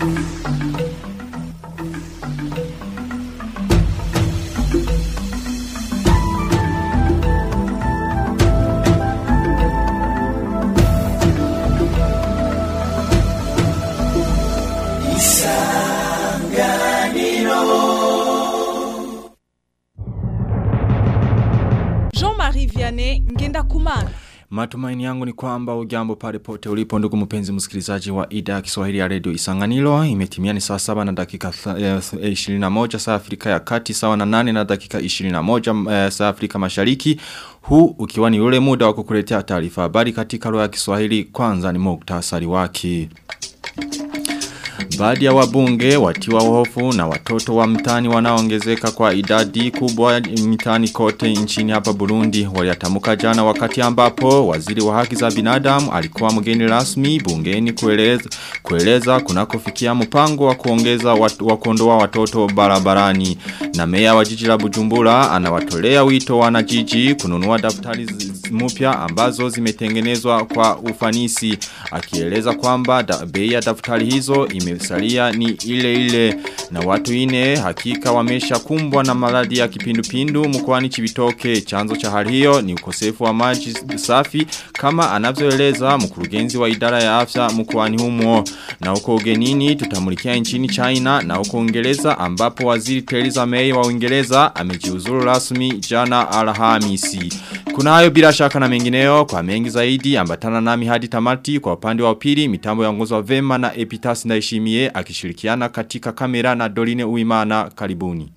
Jean-Marie Vianney Ngenda Kumana. Matumaini yangu ni kwamba ujambo pale pote ulipo ndugu mpenzi msikilizaji wa idhaa ya Kiswahili ya Radio Isanganiro imetimia ni saa 7 na dakika tha- eh, 21 saa Afrika ya Kati sawa na 8 na dakika 21 eh, saa Afrika Mashariki huu ukiwa ni ule muda wa kukuletea taarifa habari katika lugha ya Kiswahili kwanza ni muktasari wake Baadhi ya wabunge watiwa hofu na watoto wa mtani wanaongezeka kwa idadi kubwa mtani kote nchini hapa Burundi waliatamuka jana wakati ambapo waziri wa haki za binadamu alikuwa mgeni rasmi bungeni kueleza, kueleza kunakofikia mpango wa kuongeza watu, wa kuondoa watoto barabarani na meya wa jiji la Bujumbura anawatolea wito wanajiji kununua daftari zi- zi- mpya ambazo zimetengenezwa kwa ufanisi akieleza kwamba da, bei ya daftari hizo imesalia ni ile ile na watu ine hakika wamesha kumbwa na maradhi ya kipindupindu mkoani Chibitoke chanzo cha hali hiyo ni ukosefu wa maji safi kama anavyoeleza mkurugenzi wa idara ya afya mkoani humo na huko ugenini tutamulikia nchini China na huko Uingereza ambapo waziri Theresa May wa Uingereza amejiuzuru rasmi jana Alhamisi kuna hayo bila shaka na mengineo kwa mengi zaidi ambatana nami hadi tamati kwa upande wa pili mitambo yaongozwa vema na Epitas Ndaishimie akishirikiana katika kamera na Doline Uimana karibuni.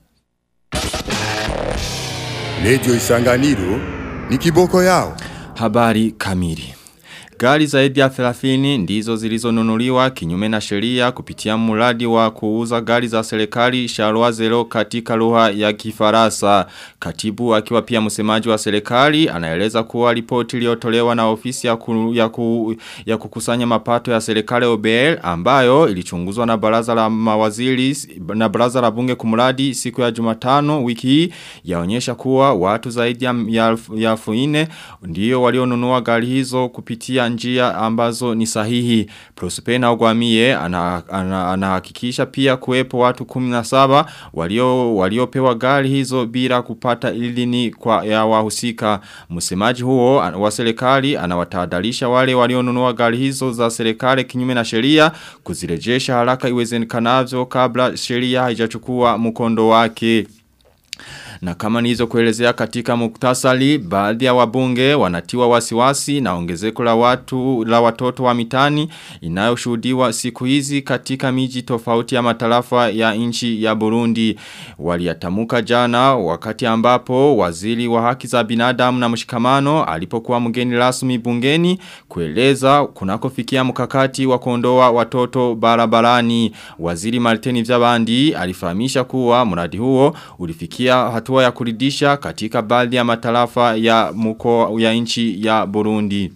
Radio Isanganiro ni kiboko yao. Habari kamili. Gari zaidi ya 30 ndizo zilizonunuliwa kinyume na sheria kupitia mradi wa kuuza gari za serikali Sharwa Zero katika lugha ya Kifaransa. Katibu akiwa pia msemaji wa serikali anaeleza kuwa ripoti iliyotolewa na ofisi ya, ku, ya, ku, ya kukusanya mapato ya serikali OBL ambayo ilichunguzwa na baraza la mawaziri na baraza la bunge kumradi siku ya Jumatano wiki hii yaonyesha kuwa watu zaidi ya, ya, ya elfu nne ndio walionunua gari hizo kupitia njia ambazo ni sahihi. Prospena Ogwamie anahakikisha ana, ana, ana pia kuwepo watu 17 walio waliopewa gari hizo bila kupata idhini kwa ya wahusika. Msemaji huo wa serikali anawatahadharisha wale walionunua gari hizo za serikali kinyume na sheria kuzirejesha haraka iwezekanavyo kabla sheria haijachukua mkondo wake. Na kama nizo kuelezea katika muktasali, baadhi ya wabunge wanatiwa wasiwasi na ongezeko la watu la watoto wa mitani inayoshuhudiwa siku hizi katika miji tofauti ya matarafa ya nchi ya Burundi. Waliatamuka jana wakati ambapo waziri wa haki za binadamu na mshikamano alipokuwa mgeni rasmi bungeni kueleza kunakofikia mkakati wa kuondoa watoto barabarani. Waziri Martini Vyabandi alifahamisha kuwa mradi huo ulifikia hatua ya kuridisha katika baadhi ya matarafa ya mko ya nchi ya Burundi.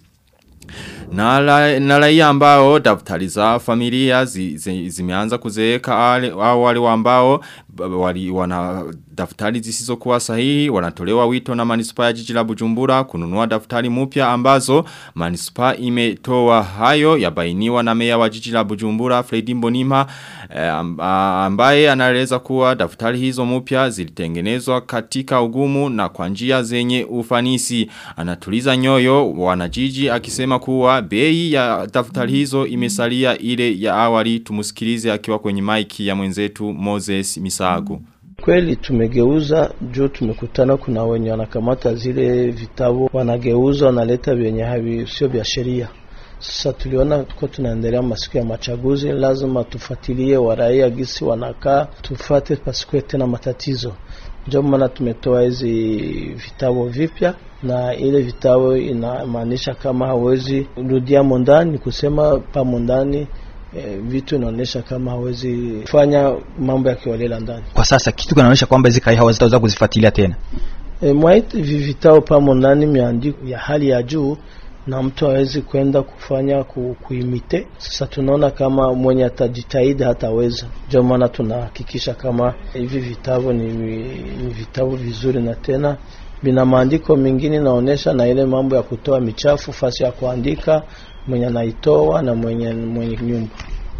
Na, la, na raia ambao daftari za familia zi, zi, zimeanza kuzeeka au wale ambao wali wana daftari zisizokuwa sahihi wanatolewa wito na manispa ya jiji la Bujumbura kununua daftari mpya ambazo manispa imetoa hayo yabainiwa na meya wa jiji la Bujumbura Fredi Mbonima eh, ambaye anaeleza kuwa daftari hizo mpya zilitengenezwa katika ugumu na kwa njia zenye ufanisi anatuliza nyoyo wanajiji akisema kuwa bei ya daftari hizo imesalia ile ya awali tumusikilize akiwa kwenye maiki ya mwenzetu Moses Misago Kweli tumegeuza juu tumekutana kuna wenye wanakamata zile vitabu wanageuza wanaleta vyenye havi sio vya sheria. Sasa tuliona tuko tunaendelea masiku ya machaguzi, lazima tufuatilie waraia gisi wanakaa, tufate pasikuwe tena matatizo. Ndio maana tumetoa hizi vitabu vipya, na ile vitabu inamaanisha kama hawezi rudia mondani, kusema pa mondani E, vitu inaonyesha kama hawezi fanya mambo ya kiholela ndani. Kwa sasa kitu kinaonyesha kwamba hizi kai hawazitaweza kuzifuatilia tena. E, mwaiti vivitao pamo ndani miandiko ya hali ya juu na mtu hawezi kwenda kufanya ku, kuimite. Sasa tunaona kama mwenye atajitahidi hataweza, ndio maana tunahakikisha kama hivi vitabu ni, ni vitabu vizuri na tena vina maandiko mengine naonesha na ile mambo ya kutoa michafu fasi ya kuandika mwenye anaitoa na mwenye mwenye nyumba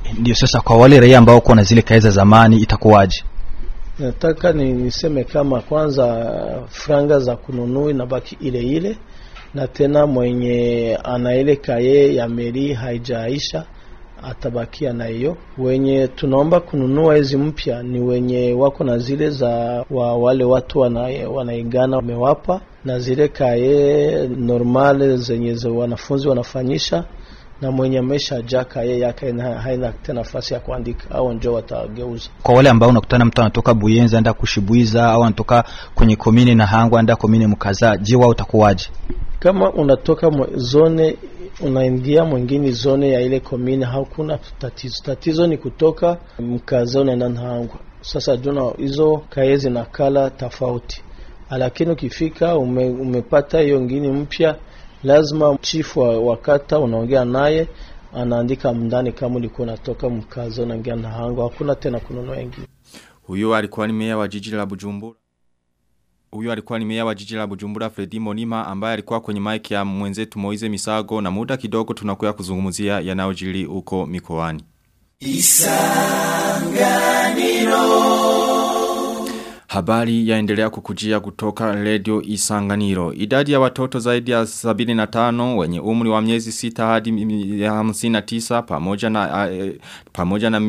Ndio sasa kwa wale raia ambao wako na zile kaya za zamani itakuwaje? Nataka ni niseme kama kwanza franga za kununua inabaki ile ile, na tena mwenye ana ile kaye ya meri haijaisha atabakia na hiyo. Wenye tunaomba kununua hizi mpya ni wenye wako na zile za wa wale watu wana, wanaigana wamewapa, na zile kaye normale zenye za wanafunzi wanafanyisha na mwenye amesha jaa kaye yake na haina tena nafasi ya kuandika, au njo watageuza. Kwa wale ambao unakutana mtu anatoka Buyenzi anda kushibwiza au anatoka kwenye komine na hangwa anda komine mkaza, je, wao utakuwaje? Kama unatoka mwe- zone unaingia mwingine zone ya ile komine, hakuna tatizo. Tatizo ni kutoka mkaza unaenda Nahangwa. Sasa juna hizo kaye zinakala tofauti, lakini ukifika ume, umepata hiyo ngine mpya, lazima chifu wa, wa kata unaongea naye anaandika mndani kama ulikuwa unatoka mkaza unaingia Nahangwa, hakuna tena kununua ingine. Huyo alikuwa ni meya wa jiji la Bujumbura. Huyo alikuwa ni meya wa jiji la Bujumbura Fredi Monima ambaye alikuwa kwenye mic ya mwenzetu Moize Misago na muda kidogo tunakuya kuzungumzia yanayojiri huko mikoani. Habari yaendelea kukujia kutoka Radio Isanganiro. Idadi ya watoto zaidi ya 75 wenye umri wa miezi sita hadi mi- ya 59 pamoja na eh, pamoja na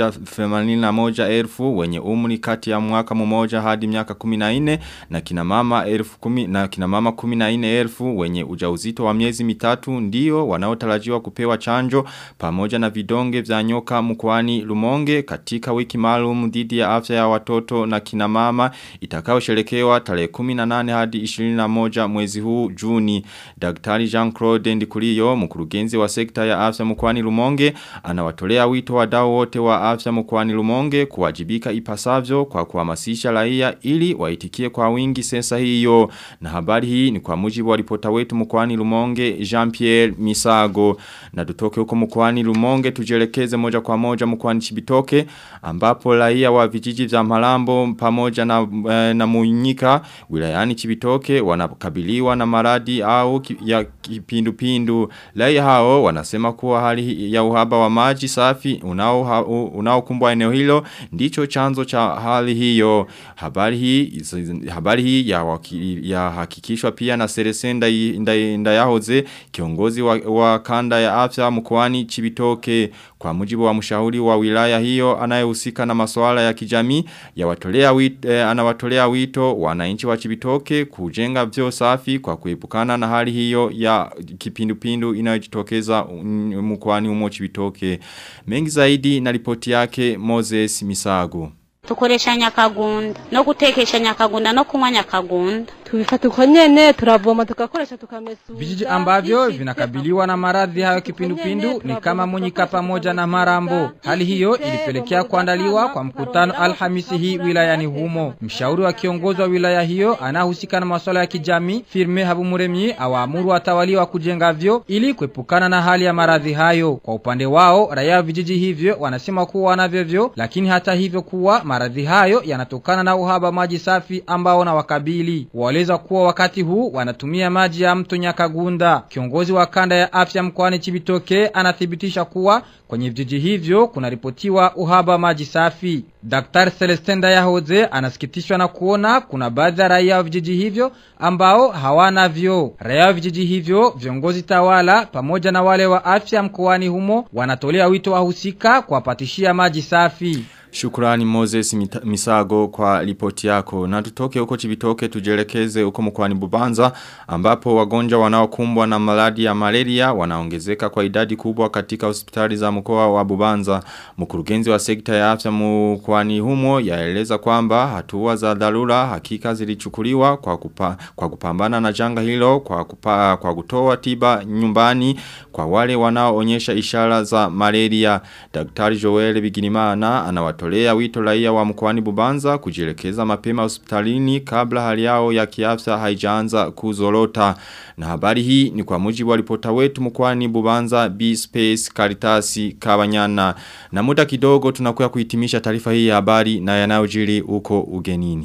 181 elfu wenye umri kati ya mwaka mmoja hadi miaka 14 na kina mama elfu kumi na kina mama 14 elfu wenye ujauzito wa miezi mitatu ndio wanaotarajiwa kupewa chanjo pamoja na vidonge vya nyoka mkoani Lumonge katika wiki maalum dhidi ya afya ya watoto na kina mama itakayoshelekewa tarehe 18 hadi 21 mwezi huu Juni. Daktari Jean-Claude Ndikuliyo, mkurugenzi wa sekta ya afya mkoani Lumonge, anawatolea wito wadau wote wa afya mkoani Lumonge kuwajibika ipasavyo kwa kuhamasisha raia ili waitikie kwa wingi sensa hiyo. Na habari hii ni kwa mujibu wa ripota wetu mkoani Lumonge Jean-Pierre Misago. Na tutoke huko mkoani Lumonge tujelekeze moja kwa moja mkoani Chibitoke ambapo raia wa vijiji vya Malambo pamoja na, eh, na Munyika wilayani Chibitoke wanakabiliwa na maradi au ki, ya kipindupindu. Raia hao wanasema kuwa hali ya uhaba wa maji safi unao unaokumbwa eneo hilo ndicho chanzo cha hali hiyo. Habari hii habari hii ya, waki, ya hakikishwa pia na Seresenda Ndayahoze kiongozi wa, wa kanda ya afya mkoani Chibitoke kwa mujibu wa mshauri wa wilaya hiyo anayehusika na masuala ya kijamii ya watolea wito, eh, anawatolea wito wananchi wa Chibitoke kujenga vyo safi kwa kuepukana na hali hiyo ya kipindupindu inayojitokeza mm, mkoani humo Chibitoke. Mengi zaidi na ripoti yake Moses Misago. tukoresha nyakagunda no gutekesha nyakagunda no kunywa nyakagunda tubifata uko nyene turavoma tugakoresha tukamesura Vijiji ambavyo vinakabiliwa na maradhi hayo kipindupindu ni kama Munyika pamoja na Marambo. Hali hiyo ilipelekea kuandaliwa kwa mkutano Alhamisi hii wilayani humo. Mshauri wa kiongozi wa wilaya hiyo anahusika na masuala ya kijamii Firme Habumuremyi awaamuru watawaliwa kujenga vyo ili kuepukana na hali ya maradhi hayo. Kwa upande wao raia wa vijiji hivyo wanasema kuwa wanavyo vyo, lakini hata hivyo kuwa maradhi hayo yanatokana na uhaba maji safi ambao na wakabili. Waeleza kuwa wakati huu wanatumia maji ya mto Nyakagunda. Kiongozi wa kanda ya afya mkoani Chibitoke anathibitisha kuwa kwenye vijiji hivyo kunaripotiwa uhaba maji safi. Daktari Celestin Dayahoze anasikitishwa na kuona kuna baadhi ya raia wa vijiji hivyo ambao hawana vyo. Raia wa vijiji hivyo, viongozi tawala pamoja na wale wa afya mkoani humo wanatolea wito wahusika kuwapatishia maji safi. Shukurani Moses Misago kwa ripoti yako. Na tutoke huko chibitoke tujelekeze huko mkwani bubanza ambapo wagonjwa wanaokumbwa na maladi ya malaria wanaongezeka kwa idadi kubwa katika hospitali za mkoa wa bubanza. Mkurugenzi wa sekta ya afya mkwani humo yaeleza kwamba hatua za dharura hakika zilichukuliwa kwa, kupa, kwa kupambana na janga hilo kwa, kupa, kwa kutoa tiba nyumbani kwa wale wanaoonyesha ishara za malaria. Daktari Joel Biginimana anawatu anatolea wito raia wa mkoani Bubanza kujielekeza mapema hospitalini kabla hali yao ya kiafya haijaanza kuzorota. Na habari hii ni kwa mujibu wa ripota wetu mkoani Bubanza B Space Karitasi Kabanyana. Na muda kidogo tunakuya kuhitimisha taarifa hii ya habari na yanayojiri huko ugenini.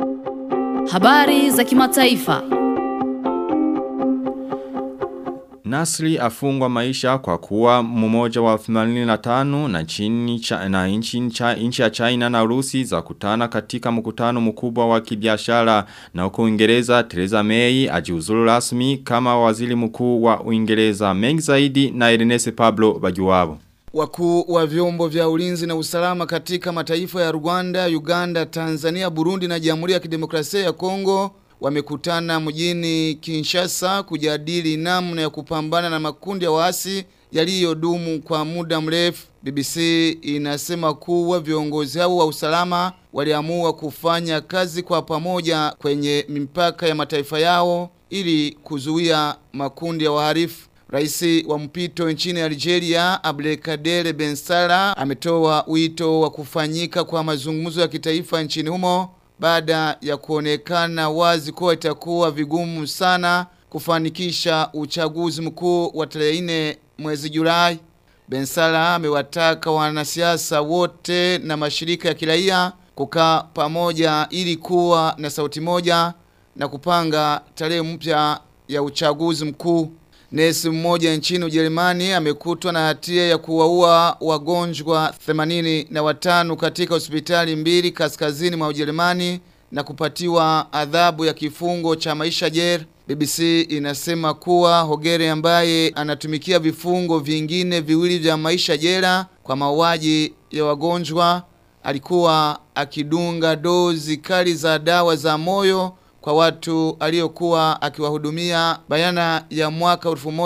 Habari za kimataifa. Nasri afungwa maisha kwa kuwa mmoja wa 85 na chini cha, na nchi cha, nchi ya China na Urusi za kutana katika mkutano mkubwa wa kibiashara na huko Uingereza Theresa May ajiuzulu rasmi kama waziri mkuu wa Uingereza mengi zaidi na Ernest Pablo Bajuwabo. Wakuu wa vyombo vya ulinzi na usalama katika mataifa ya Rwanda, Uganda, Tanzania, Burundi na Jamhuri ya Kidemokrasia ya Kongo wamekutana mjini Kinshasa kujadili namna ya kupambana na makundi ya waasi yaliyodumu kwa muda mrefu. BBC inasema kuwa viongozi hao wa usalama waliamua kufanya kazi kwa pamoja kwenye mipaka ya mataifa yao ili kuzuia makundi ya wahalifu. Raisi wa mpito nchini Algeria, Abdelkader Ben Salah, ametoa wito wa kufanyika kwa mazungumzo ya kitaifa nchini humo baada ya kuonekana wazi kuwa itakuwa vigumu sana kufanikisha uchaguzi mkuu wa tarehe 4 mwezi Julai. Ben Salah amewataka wanasiasa wote na mashirika ya kiraia kukaa pamoja ili kuwa na sauti moja na kupanga tarehe mpya ya uchaguzi mkuu. Nesi mmoja nchini Ujerumani amekutwa na hatia ya kuwaua wagonjwa 85 katika hospitali mbili kaskazini mwa Ujerumani na kupatiwa adhabu ya kifungo cha maisha jela. BBC inasema kuwa Hogere ambaye anatumikia vifungo vingine viwili vya maisha jela kwa mauaji ya wagonjwa alikuwa akidunga dozi kali za dawa za moyo kwa watu aliokuwa akiwahudumia bayana ya mwaka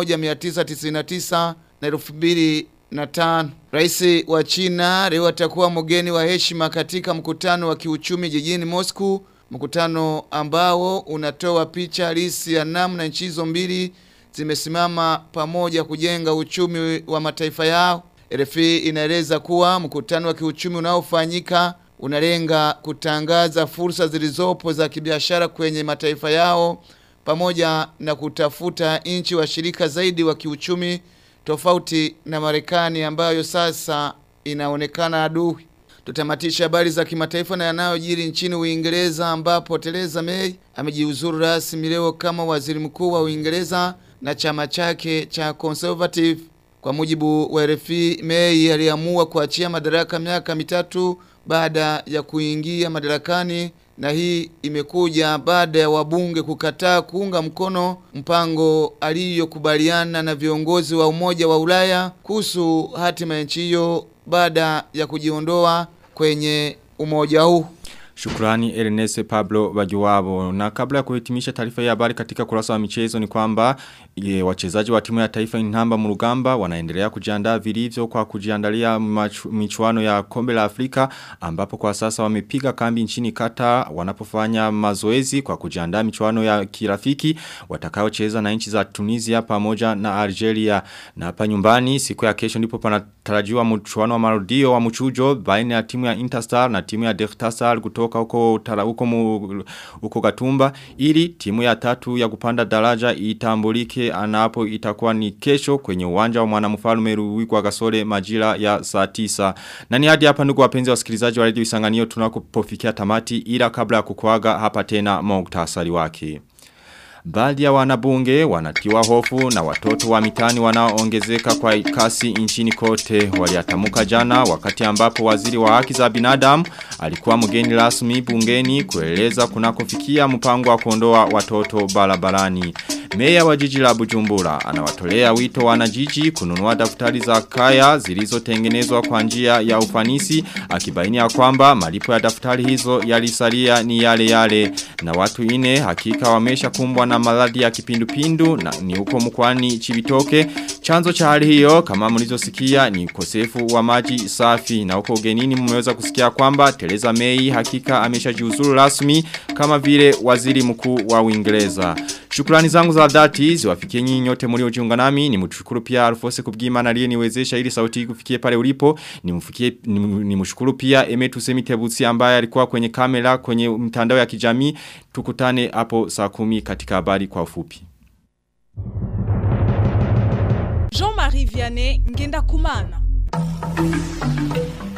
1999 na 2005. Rais wa China leo atakuwa mgeni wa heshima katika mkutano wa kiuchumi jijini Moscow, mkutano ambao unatoa picha halisi ya namna nchi hizo mbili zimesimama pamoja kujenga uchumi wa mataifa yao. RFI inaeleza kuwa mkutano wa kiuchumi unaofanyika unalenga kutangaza fursa zilizopo za kibiashara kwenye mataifa yao pamoja na kutafuta nchi washirika zaidi wa kiuchumi tofauti na Marekani ambayo sasa inaonekana adui. Tutamatisha habari za kimataifa na yanayojiri nchini Uingereza ambapo Theresa May amejiuzuru rasmi leo kama waziri mkuu wa Uingereza na chama chake cha Conservative. Kwa mujibu wa RFI, May aliamua kuachia madaraka miaka mitatu baada ya kuingia madarakani na hii imekuja baada ya wabunge kukataa kuunga mkono mpango aliyokubaliana na viongozi wa Umoja wa Ulaya kuhusu hatima ya nchi hiyo baada ya kujiondoa kwenye umoja huu. Shukrani Ernest Pablo Bajuwabo. Na kabla ya kuhitimisha taarifa ya habari katika kurasa wa michezo ni kwamba ye, wachezaji wa timu ya taifa inamba murugamba wanaendelea kujiandaa vilivyo kwa kujiandalia machu, michuano ya kombe la Afrika ambapo kwa sasa wamepiga kambi nchini Qatar wanapofanya mazoezi kwa kujiandaa michuano ya kirafiki watakaocheza na nchi za Tunisia pamoja na Algeria. Na hapa nyumbani siku ya kesho ndipo panatarajiwa mchuano wa marudio wa mchujo baina ya timu ya Interstar na timu ya Deltastar kutoka kutoka huko tara huko mu, huko Gatumba ili timu ya tatu ya kupanda daraja itambulike anapo itakuwa ni kesho kwenye uwanja wa mwanamfalme Ruwigwa Gasore majira ya saa 9 na ni hadi hapa ndugu wapenzi wasikilizaji wa Radio Isanganiro tunakopofikia tamati ila kabla ya kukuaga hapa tena muktasari wake Baadhi ya wanabunge wanatiwa hofu na watoto wa mitani wanaoongezeka kwa kasi nchini kote waliatamuka jana wakati ambapo waziri wa haki za binadamu alikuwa mgeni rasmi bungeni kueleza kunakofikia mpango wa kuondoa watoto barabarani. Meya wa jiji la Bujumbura anawatolea wito wanajiji kununua daftari za kaya zilizotengenezwa kwa njia ya ufanisi akibaini ya kwamba malipo ya daftari hizo yalisalia ni yale yale na watu ine hakika wamesha kumbwa na maradhi ya kipindupindu na ni huko mkwani Chibitoke chanzo cha hali hiyo kama mlizosikia ni ukosefu wa maji safi na huko ugenini mmeweza kusikia kwamba Teresa May hakika ameshajiuzuru rasmi kama vile waziri mkuu wa Uingereza Shukrani zangu za dhati ziwafikie nyinyi nyote mliojiunga nami ni mtushukuru pia Alfose kubwimana aliyeniwezesha ili sauti hii kufikie pale ulipo ni mfikie ni mshukuru pia Emetu Semitebutsi ambaye alikuwa kwenye kamera kwenye mtandao ya kijamii tukutane hapo saa kumi katika habari kwa ufupi Jean-Marie Vianney Ngenda Kumana